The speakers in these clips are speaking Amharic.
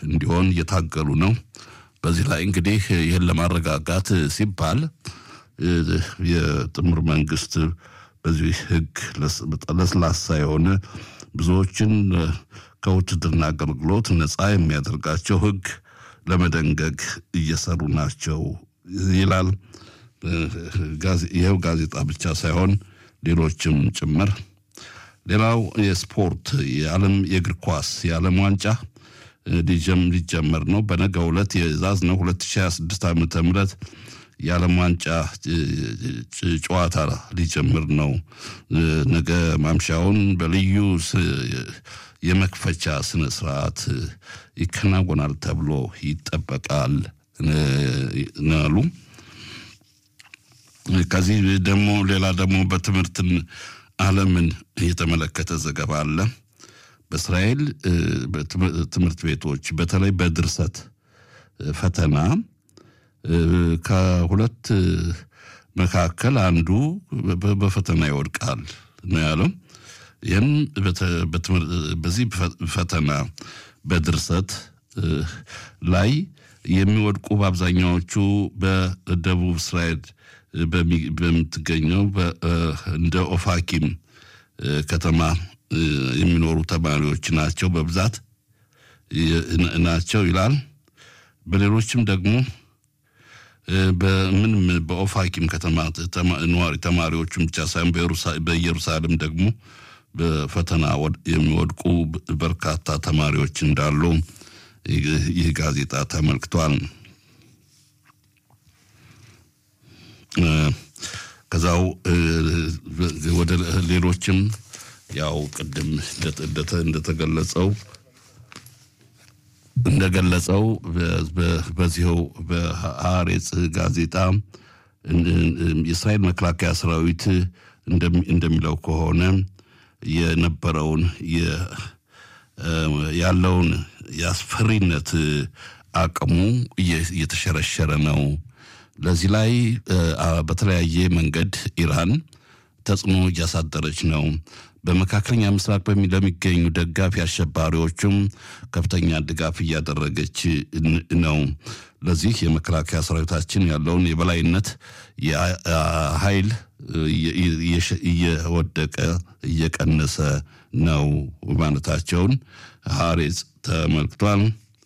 እንዲሆን እየታገሉ ነው። በዚህ ላይ እንግዲህ ይህን ለማረጋጋት ሲባል የጥምር መንግስት በዚህ ህግ ለስላሳ የሆነ ብዙዎችን ከውትድርና አገልግሎት ነፃ የሚያደርጋቸው ህግ ለመደንገግ እየሰሩ ናቸው ይላል። ይኸው ጋዜጣ ብቻ ሳይሆን ሌሎችም ጭምር። ሌላው የስፖርት የዓለም የእግር ኳስ የዓለም ዋንጫ ሊጀመር ነው። በነገው ዕለት የዛዝ ነው 2026 ዓመተ ምህረት የዓለም ዋንጫ ጨዋታ ሊጀምር ነው። ነገ ማምሻውን በልዩ የመክፈቻ ስነ ስርዓት ይከናወናል ተብሎ ይጠበቃል ናሉ። ከዚህ ደግሞ ሌላ ደግሞ በትምህርትን ዓለምን የተመለከተ ዘገባ አለ። በእስራኤል ትምህርት ቤቶች በተለይ በድርሰት ፈተና ከሁለት መካከል አንዱ በፈተና ይወድቃል ነው ያለው። ይህም በዚህ ፈተና በድርሰት ላይ የሚወድቁ በአብዛኛዎቹ በደቡብ እስራኤል በምትገኘው እንደ ኦፋኪም ከተማ የሚኖሩ ተማሪዎች ናቸው በብዛት ናቸው ይላል። በሌሎችም ደግሞ በምንም በኦፋኪም ከተማ ነዋሪ ተማሪዎችን ብቻ ሳይሆን በኢየሩሳሌም ደግሞ በፈተና የሚወድቁ በርካታ ተማሪዎች እንዳሉ ይህ ጋዜጣ ተመልክቷል። ከዛው ወደ ሌሎችም ያው ቅድም እንደተገለጸው እንደገለጸው በዚህው በሐሬጽ ጋዜጣ የእስራኤል መከላከያ ሰራዊት እንደሚለው ከሆነ የነበረውን ያለውን የአስፈሪነት አቅሙ እየተሸረሸረ ነው። ለዚህ ላይ በተለያየ መንገድ ኢራን ተጽዕኖ እያሳደረች ነው። በመካከለኛ ምስራቅ ለሚገኙ ደጋፊ አሸባሪዎቹም ከፍተኛ ድጋፍ እያደረገች ነው። ለዚህ የመከላከያ ሰራዊታችን ያለውን የበላይነት ኃይል እየወደቀ እየቀነሰ ነው ማለታቸውን ሐሬጽ ተመልክቷል።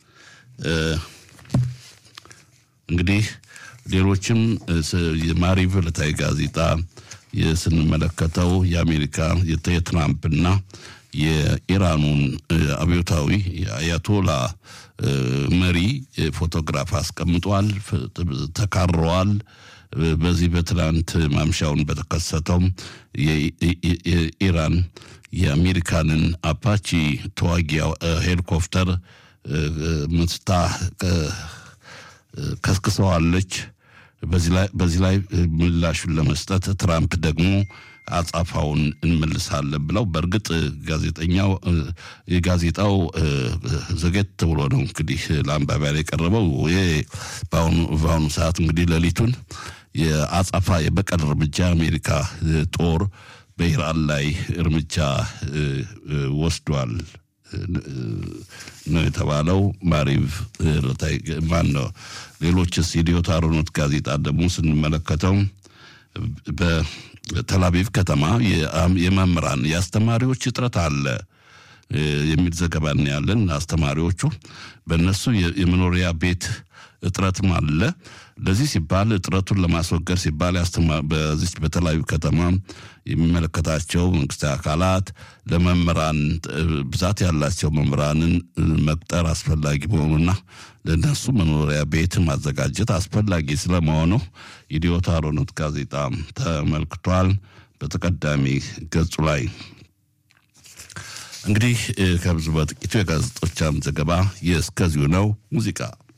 እንግዲህ ሌሎችም የማሪቭ ዕለታዊ ጋዜጣ ስንመለከተው የአሜሪካ የትራምፕና የኢራኑን አብዮታዊ አያቶላ መሪ ፎቶግራፍ አስቀምጧል፣ ተካረዋል። በዚህ በትናንት ማምሻውን በተከሰተው የኢራን የአሜሪካንን አፓቺ ተዋጊ ሄሊኮፕተር ምስታ ከስክሰዋለች። በዚህ ላይ ምላሹን ለመስጠት ትራምፕ ደግሞ አጻፋውን እንመልሳለን ብለው በእርግጥ ጋዜጠኛው የጋዜጣው ዘገት ብሎ ነው እንግዲህ ለአንባቢያ ላይ የቀረበው። ይሄ በአሁኑ ሰዓት እንግዲህ ሌሊቱን የአጻፋ የበቀል እርምጃ አሜሪካ ጦር በኢራን ላይ እርምጃ ወስዷል ነው የተባለው። ማሪቭ ማን ነው? ሌሎችስ ኢዲዮት አሮኖት ጋዜጣ ደግሞ ስንመለከተው በተላቪቭ ከተማ የመምህራን የአስተማሪዎች እጥረት አለ የሚል ዘገባ ያለን። አስተማሪዎቹ በእነሱ የመኖሪያ ቤት እጥረትም አለ። ለዚህ ሲባል እጥረቱን ለማስወገድ ሲባል በዚች በተለያዩ ከተማ የሚመለከታቸው መንግስታዊ አካላት ለመምህራን ብዛት ያላቸው መምህራንን መቅጠር አስፈላጊ መሆኑና ለእነሱ መኖሪያ ቤት ማዘጋጀት አስፈላጊ ስለመሆኑ ኢዲዮት አሮኖት ጋዜጣ ተመልክቷል። በተቀዳሚ ገጹ ላይ እንግዲህ ከብዙ በጥቂቱ የጋዜጦቻም ዘገባ የእስከዚሁ ነው። ሙዚቃ